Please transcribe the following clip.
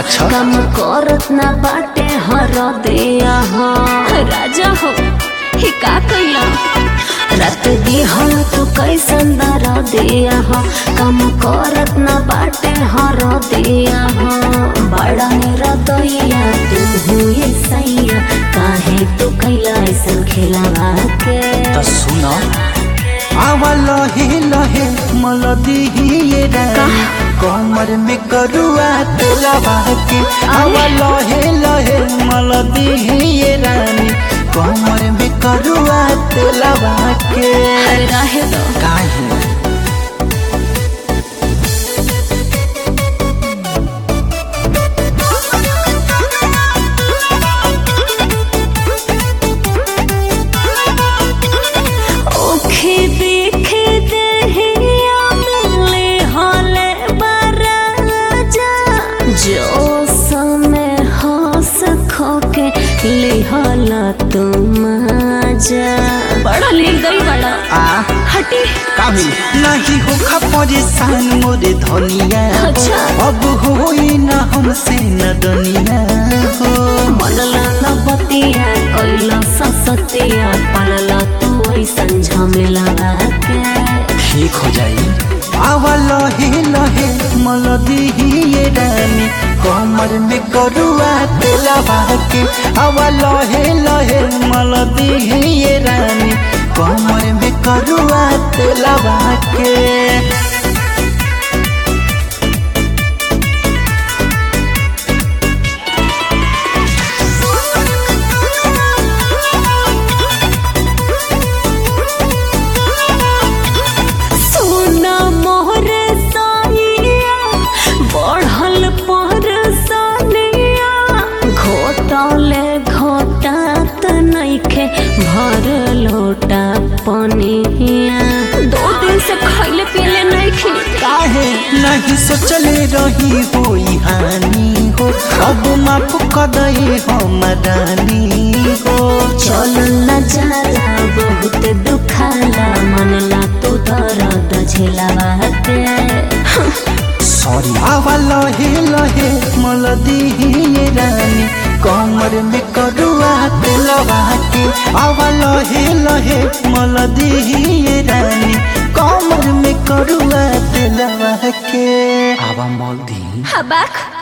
अच्छा। कम करत ना बाटे हर दिया हो राजा हो ही का कइला रात दिहल तू कैसन दर दिया हो कम करत ना बाटे हर दिया हो बड़ा रतोइया तू हुए सैया काहे तू कैला ऐसन खिलावा के त सुन आवा लहे लहे मलदी ये रानी कमर में करुआ तेलवा के आवा लहे लहे मलदी ये रानी कमर में करुआ तेलवा के अरे रहे दो काहे ओखे देखे दहिया मिले हले बराजा जो समय हंस खोके ले हला तुम जा बड़ा ले गई बड़ा आ हटी का भी नहीं हो खा परेशान मोरे धनिया अच्छा। अब होई ना हमसे न दुनिया हो मनला न बतिया कैला ससतिया पलला तू ऐसन झमेला के ठीक हो जाई आवा लहे लहे मलदी ये रानी कमर में करुआ तेलवा के आवा लहे लहे मलदी ये रानी कमर में करुआ तेलवा के सोना मोहर साइया बढ़ल पर सानिया घोटले घोटात नइखे भर लोटा पनिया दो दिन से खैले पियले नइखे काहे नहीं सोचले रही होई हानि हो अब माफ कर दे हमरानी हो चल न जाला बहुत दुखाला मनला तू दर्द झेलावा के सॉरी आवा लहे लहे मलदी ये रानी कमर में करुआ तेलवा के आवा लहे लहे मलदी ये रानी कमर में करुआ तेलवा के आवा मलदी हबाक